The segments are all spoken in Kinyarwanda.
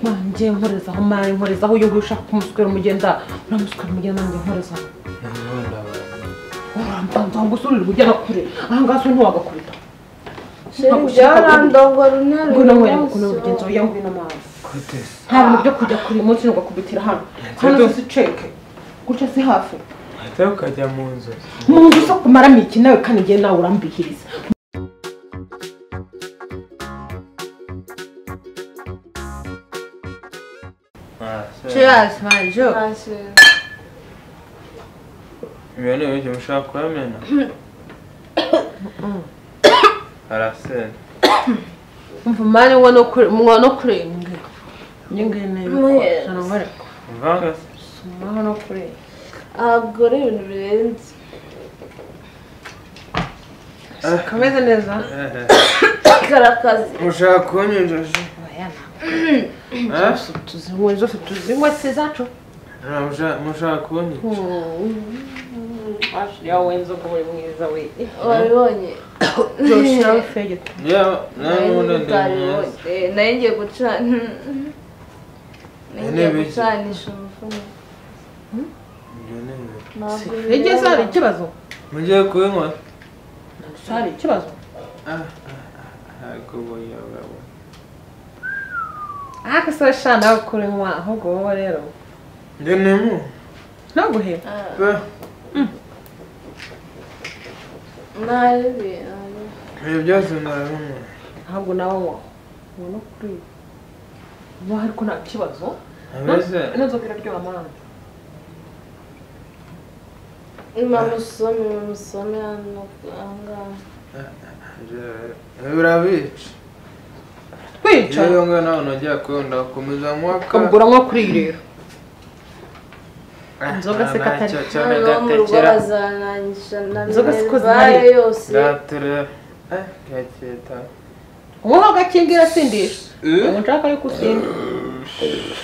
wanjye nkorezaho mara nkorezaho iyo ushaka kumuswera umugenda uramuswera umugenda nanjye nkorezaho urambanza gusa uri kugera kure aha ngaha si ntiwagakubita byarandongo runari ngwino nkwere mukuntu mugenzi wawe yangwino amazi nta bintu byo kujya kure uyu munsi ntugakubitira hano hano si ceke gutya si hafi ahita ukajya mu nzu mu nzu so kumaramo iki nawe kandi igihe nawe urambihiriza Cheers, man. Joe. ibintu ibyo mushaka kuramena arasena Umva mani ngono kure ngono kurenga. Nginge nebe. Sana ngore. mvanga se Suma no kure. ntabwo ari ibintu birenze Kameze neza. Eh, eh. karakazi mushaka kunyinjoje Eh? Tuzinywe zose tuzinywe se zacu. Ah, musha- mushaka kunyinjoje Ashya wenzo ngo uri mwiza we. wabibonye Josh nawe fege. yewe nawe ubundi ndi mwiza utaribonye nayo ngiye gucana nayo ngiye Intebe iki? gucanisha umufuniko ibyo ni ibintu ntabwo Ege se hari ikibazo. mugiye kubinywa Se hari ikibazo. ntabwo buyababo Ah kasa sha nawe kurenywa ahubwo wowe rero. ndi nimu Ntaguhe. pe nabi nabi ibi byose narabinywa Ahubwo nawe ngo ngono kure. Wa ariko nta kibazo. ameze N'inzoka iraryoha mwana. mamusome mamusome hano ahangaha birabica Kwica. iyo yonga nawe ntajya kunda ukomeza mwaka ukabugura nko kuri iyi rero Inzoga se katari. cyane hano mu rugo gatekera bazanangisha na Inzoga siko minerivare zihari. yose gatere gaketa wowe agakingira asindisha ubu nshaka ariko usinde sheja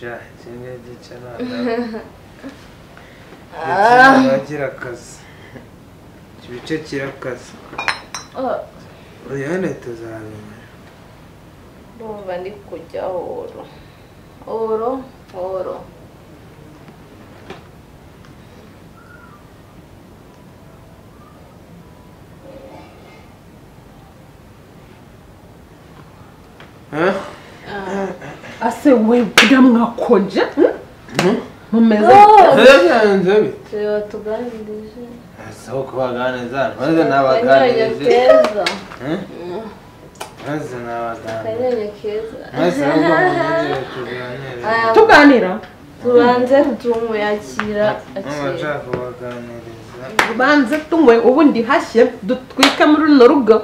ja kimwe gice nanagira akazi ibice kirakaze Ah, uyane tuzabimenya ndumva ndi kujya oro oro oro Eh? ase we kugira mwakonje Mhm. mumeze byagenze bite tureba tuganirije si uko baganiriza maze akanyonya nabaganirije keza Eh? maze nabaganirije akanyonya keza maze ahubwo mumugire tuganire Aya, tuganira tubanze tumuyakira akira mubashaka kubaganiriza ubanze tunywe ubundi hashye dutwike muri runo rugo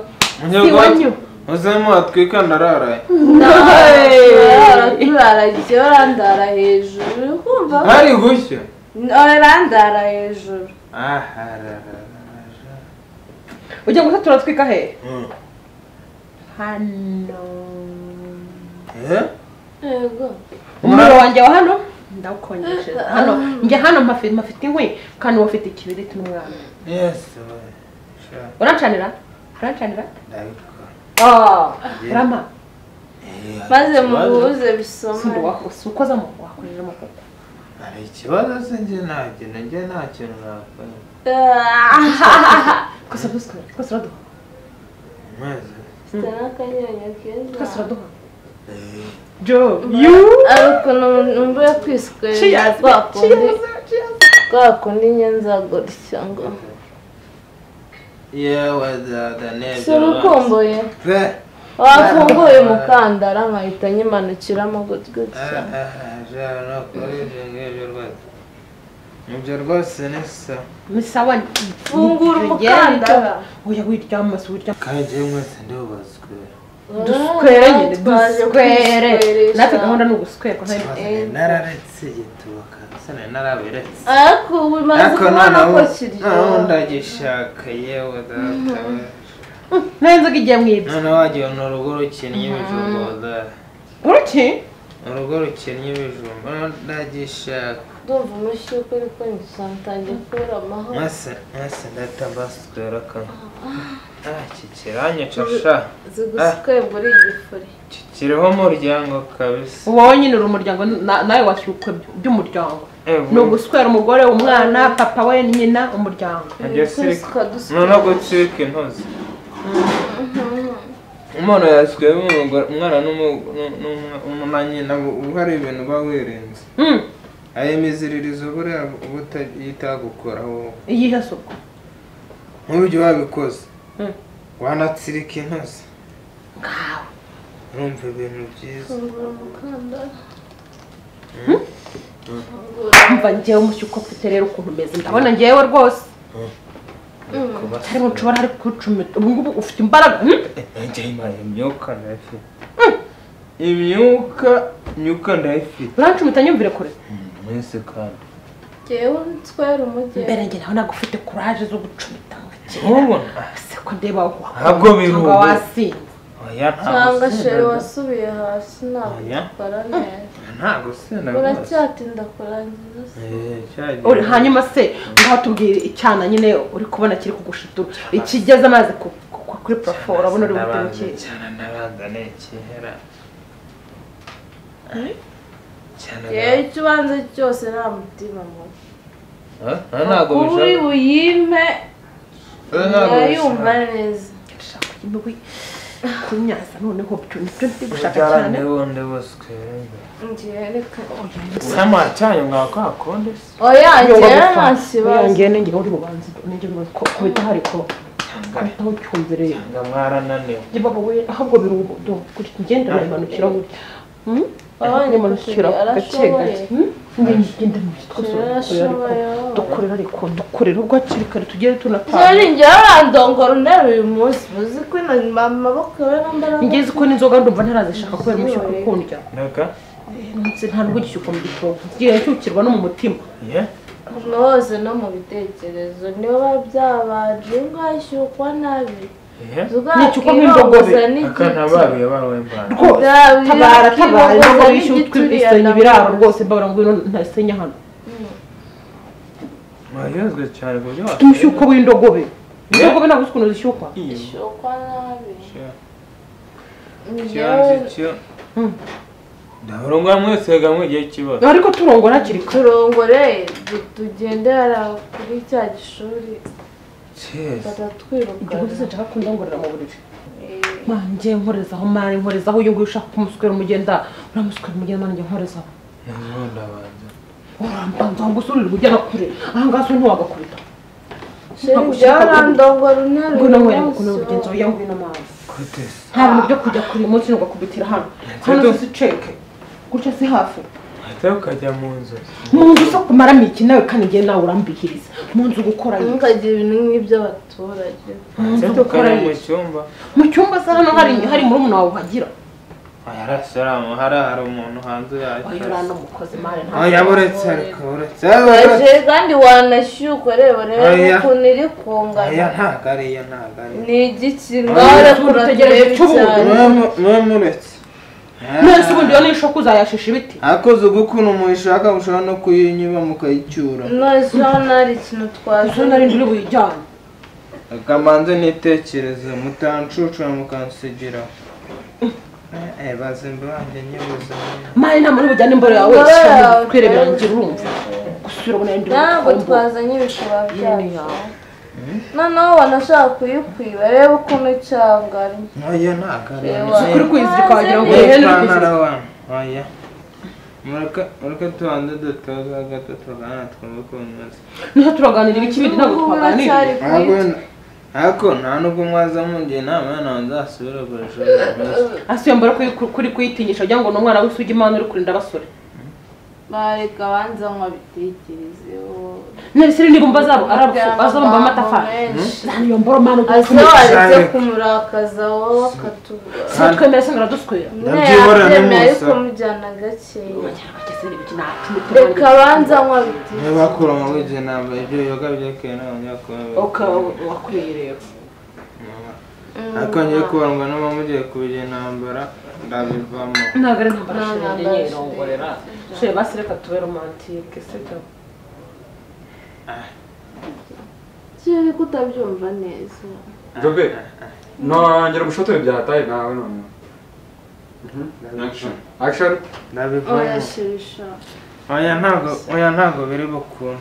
Mujye wanyu. kuba- muze muhatwika ndarara turara turara jyewe urandara hejuru uri kumva hari gushya urandara hejuru aharararaja ujya gusa turatwika hehe Mm. hano Eh? yego umuriro wanjye wa hano ndawukonjesheje hano njye hano mpafite mpafite inkwi kandi wafite ikibiriti n'umwana yes we. Sha, urancanira urancanira ndabikora. Ah, rama Eh, hari maze ikibazo? muhuze si ndi bisoma wakoze ukoze amaboko wakojeje amaboko hari ikibazo se njye ntacyo njye nta kintu nakora twese duswe twese uraduha maze Mfite n'akanyonya keza twese uraduha eh, Joe, you ari ukuntu numva iyo kwiswera Cheers, rwa kundi cheers, cheers. rwa kundi nyenza gutya ngo yewe dada si urukumbuye pe wafunguye umukandara nkahita nyimanukiramo gutya gutya ashaka no kuriringa ibyo rwose ibyo rwose ni sa ni sawa fungura umukandara oya wiryamas wirya kandi yewe mwese ndubazwe duswere nyine Twaje duswere kwisweresha. natwe gahunda ni uguswerwa nta Ikibazo nari nararetse igituba se nari narabiretse ariko ubu maze ariko kubona noneho ko kiryoha noneho ndagishaka yewe data we. nayo inzoga igiye mu ibyo noneho wagira ni urugo rukinnye ibijumba dada uruki urugo rukinnye ibijumba noneho ndagishaka ndumva umushi w'ukuri ko ngisantangiye kubura amahoro mase mase ndahita mbasitora kamwe ah iki kiranyica sha uzi gusa Ah. kwebwa uri igifuri iki kiriho umuryango kabisa wowe nyine uri umuryango na- nawe washyukwe by'umuryango Eh, ni uguswera umugore umwana papa we nyina umuryango Ngiye Twese sirika. twadusuka. noneho gucika intozi umuntu yasuye umugore- umwana n'umu- n'u- n'umwa- n'umu- na nyina ubu- ubu hari ibintu uba wirinze Mm, aya miziririzo buriya ubutayitagukora wowe iyihe suku nk'uburyo wabikoze Mm. wanatsirika intozi ngawe urumva ibintu byiza Fungura umukandara mva ngewe umushyuko mfite rero ukuntu umeze ndabona ngewe rwose ariko nshobora ari kucumita ubu ngubu ufite imbaraga mm? imyuka ndayifite imyuka imyuka ndayifite urancumita nyumvire kure mwese kandi ngewe nswera umugeni mbere njye nawe ntabwo ufite kuraje zo gucumita nka kera nkubona ese ko ndeba Ntabwo biruhu. cyangwa wasinze oya cyangwa shere ntago wasubiye hasi ntabwo Oya. utwara neza ntago sena rwose uracyatinda kurangiza se Eh, cyagiye. Uri- hanyuma se ngaho tubwire icyana nyine uri kubona kiri kugushitura ikigeze amazi ku- ku- kuri parafo urabona uri buhite Ndabanza bukeye cyane ndabanza ni ikihera cyane yewe icyo ubanza cyose nta mutima mubi Eh, eh, ntago uri bishaka buyime Eh, ntago yayumva bishaka neza ndashaka impuhwe kunyaza noneho byo nibyo ndi gushaka Ubyara cyane ndewo ndewo sikwerenga ngewe reka sama cyanyu mwakakonde se oya Yoba ngewe gupfa. nta kibazo Oya, ngewe uri bubanza ngewe uri ko kubita hari ko kubitaho cyumvireye Ntabwo mwarananiwe njye baba we ahubwo biruhu do kuri ngenda nayimanukira burya Hmm? Abana Nimanukira gake bakwiye, arashoboye. gake Hmm? ngenda ngenda mu gitwe Arashoboye, ariko wowe. dukorera ariko dukorera ubwo hakiri kare tugere tunapanga Jolene njyewe urandongora untera uyu munsi uzi ko ino amaboko yawe nambara ngeze uko n'inzoga ndumva ntarazishaka kubera umushyuko ukundya naka ndetse nta nubwo igishyuko mu gitondo ngiye nshyukirwa no mu mutima ye ahantu hose no mu bitekerezo niyo biba byabaje inka ishyukwa nabi ye N'ishyukwa nk'indogobe. akana babiye bawe mbana rwose Nzabira tabara tabara kibogoza ntabwo wishyuye n'igituriya utwisenya nawe. ibiraro rwose mbabura ngo ngwino ntasenya hano wayozwe cyane ku buryo mfite umushyuko w'indogobe indogobe ntabwo uzi ukuntu zishyukwa ishyukwa nabi ikibazo njyewe cyo Hmm. ndabona mwese gamwe igihe kibazo ariko turongora hakiri kare turongore du- tugendera kuri cya gishuri cyese igihe batatwirukana ugize nshaka kundongorera mu buriri Eh, manje nkorezaho mani nkorezaho uyu nguyu ushaka kumuswera umugenda uramuswera umugenda manje nkorezaho nabona abanza urambanzaho gusa urirwa ujya kure aha ngaha so ntiwagakubita sheri njyewe urandongora untera ngo uyu nawe munsi ukuntu mugenzi wawe Oya yangu ngwino mazi kutese nta bintu byo kujya kure uyu munsi ntugakubitira hano hano si ceke gutya si hafi ahita ukajya mu nzu mu nzu zo kumaramo iki nawe kandi ngewe nawe urambihiriza mu nzu gukora iki? ntukagira ibintu nk'iby'abaturage nzu ahita dukora iyi. ukajya mu cyumba mu cyumba se hano hari hari murumuna wawe uhagira yarasaramu hari hari umuntu hanze oya yacyo uriya ni umukozi mani oya ntabwo buretse ariko buretse Oya, sheri kandi wanashyukwa reba reba Oya. ukuntu iri oya kungana ntabwo ariyo ntabwo ariyo ni igiki Oya, ngaho tundi tegereje kuraturebe cy'ubu. cyane muba muretse mwese ubundi iyo n'ishoka uzayashisha ibiti akoze ugukuntu muyishaka mushobora no kuyinyuba mukayicyura none hari ikintu gusa nari twazanye nduri buyijyane akamanza nitekereze mutancucura mukansigira eh bazimba banjye nyibuze mani nta muntu bujyana imboro yawe Imboro cyane yawe, kwirebera oya. ngira urumva gusubira ubona ndi ntabwo umukobwa twazanye ibishobora Yemwe byacu yawe. noneho wanashaka kuyikwiba reba ukuntu icanganye oya ntabwo ariyo Ewa. nzi. kuri kuyizirika wagira ngo Yewe ihene uri ipantaro kuzirika wanu oya mureke mureke tubanze dutoza gato tuganira twumve ukuntu umeze niho turaganirira ikibindi ntabwo N'ubwo twaganiriye uracyari Ntabwo kuyita ariko nta nubwo mwaza mungira inama y'ahantu nzasubira gukoresha ase iyo mbere kuri- kuri kuyitinyisha wagira ngo ni umwana w'isugi imana uri kurinda abasore bareka abanza nkabitekerezeho none se niba umva azaba ari Amagambo abapfu- azabumva amatafari menshi. nta niyo mboro mana azo utuye aretse Cyane. kumurakaza wowe akatubura se twemera se ntiraduswera Ndabyibura ntiyabyemeye ariko n'umusoro. mujyana gakeya bageze n'ibiki nta cumi reka turangire abanza nkabitekerezeho niba bakura mu wigeze ntabwo ibyo yoga byakeye ntabwo njya kubabara ukaba wakuriye rero akongeye kubandwa n'amama ugiye kubigira intambara ndabivamo ntabwo ari intambara Nta shenge ntambara nyirongorera shenge. shenge basi reka tube romantike sibyo kiri ko utabyumva neza Jobe, nongera gushotora ibya hatayi nawe noneho. Action. Action. ndabivamo oya shisha oya ntabwo oya ntabwo biri bukunde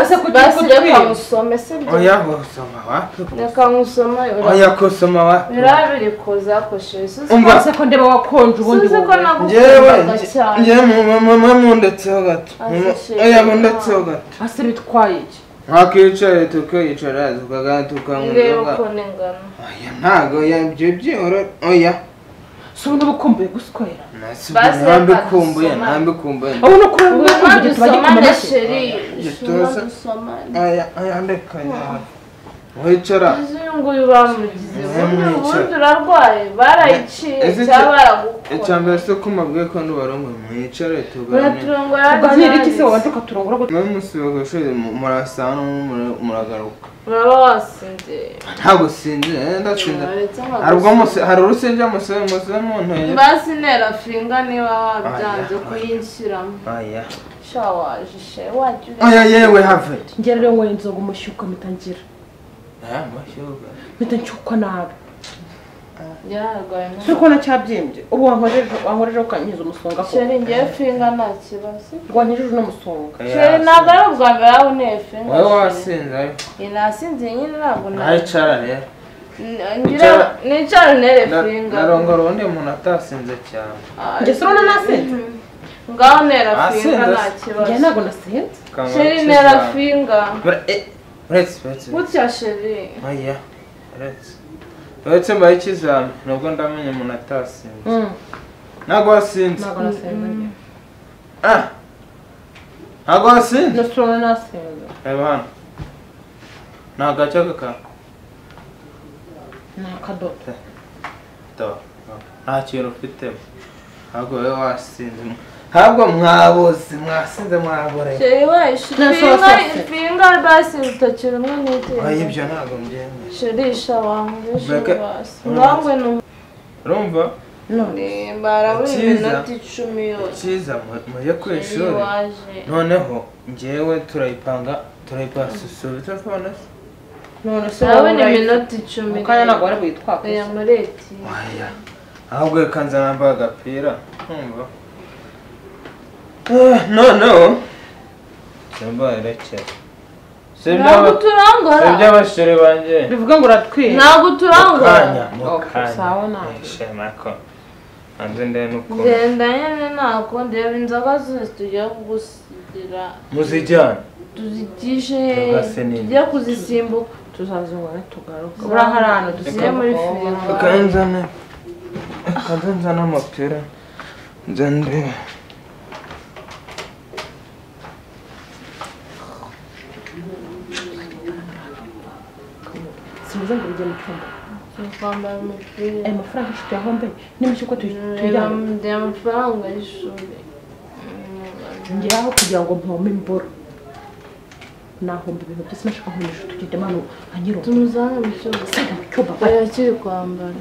Ese kuki basi kujya reka kwiba? musome sibyo oya gusoma wapi reka musome oya gusoma wapi biriya biri kuza kosheri Umva. mbese ko ndeba wakonje ubundi suzi ko wowe njyewe nagukundaga cyane njyewe mu- mu- mu- mundetseho gato Ase Mu- shenge. oya mundetseho gato ase bitwaye iki ntakwicare tukicara tukagana tukanywa urebe inzoga uko ningana oya ntabwo oya ibyo byoro oya si ubu n'ubukumbuye guswera Basi reka ntambikumbuye dusomane. ntambikumbuye ubu ni ukuri Ngwino n'ubukumbuye tuba dusomane gikomeye sheri Gituza. Ngwino dusomane aya aya ndeka yawe wicara izi nguyu bamugize ubundi Mwamwica. ubundi urarwaye barayiciye Ese icyo- cyangwa baragukora icyambere se ko mabwiye ko ntibarongwe mwicare tuganire baraturongora tuganira iki se wabanza ukaturongora gute mwe musibe ku ishuri mu- murasana mu- muragaruka uraba wasinziriye ntabwo sinzi eh, ndasinze Baretse hari ubwo amaguzi. muse- hari urusenge musibe musibe mu ntege basi ntera finga niba wabyanze kuyinshyiramo oya sha waje she wajya oya yewe have ngera rero nyweye inzoga umushyuka mpita ngira mpita nshyukwa nabi yararwaye turi kubona cyabyimbye ubu wankojeje wankojeje ukankiza umusonga ko sheri ngewe finga nta kibazo wankijeje umusonga sheri ntabwo ari ubwa mbere aho unteye finga wowe wasinze ariko Iyi nasinziye nyine ntabwo na- ntayicara rero N- ngira nicara untere finga narongora undi muntu atasinze cyane Ah, njye si urabona nasenze ngaho ntera Nasenze finga nta se. njye kibazo ntabwo nasenze Ukamara sheri gukiza. ntera finga Bure- eh, uretse uretse gutya sheri oya uretse uretse mbaye ikizami nubwo ndamenye umuntu atasinze Mm, ntabwo wasinze ntabwo nasenze njye ah ntabwo wasinze njye si urabona nasenze reba hano ni agace kaka ni akadodo Taba. nta kintu ufitemo ntabwo wowe wasinze ntabwo mwabuze mwasinze mwaboreye sheri wayishe Nta finga sose. finga basi urutoki rumwe oya n'iteye ibyo ntabwo mbyemeye shirisha wangu Beke- shibasi mwangwe urumva none numbara buri Cyiza. minota icumi yose cyiza mu- mujye ku Sheri ishuri waje noneho njyewe turayipanga turayipanga susubiza abana se none si nawe ni minota icumi mu kanya ntabwo wari buyitwakoze oya mureti waya ahubwo reka nza nambaye agapira nkumva Eh, noneho simba erekera ntabwo turangora iby'abasore banjye bivuga ngo uratwira ntabwo mukanya turangora Okay, sawa mukanya nawe. ishema ko hanze ndebe n'ukuntu ngenda nyine ntabwo ndeba inzoga zose tugiye kugusigira muzijyana tuzitishe Inzoga se nini? tujye kuzisimbuka tuzazinga ntitugaruka buriya hari ahantu tugiye muri dusigaye firigo reka nzane reka nze nzane amapira nze ndebe simeze ngo bijye mu cyumba twambara umupira aya mafaranga inshuti yawe mbe nimushya uko tuyijyana ndeba amafaranga y'ishuri Mm, ngeraho kugira ngo mpome imboro nahomba ibintu byose nashaka nkomeza inshuti ugende manu nka nyirungu tumuzane mu cyumba mu cyumba oya kiri kwambara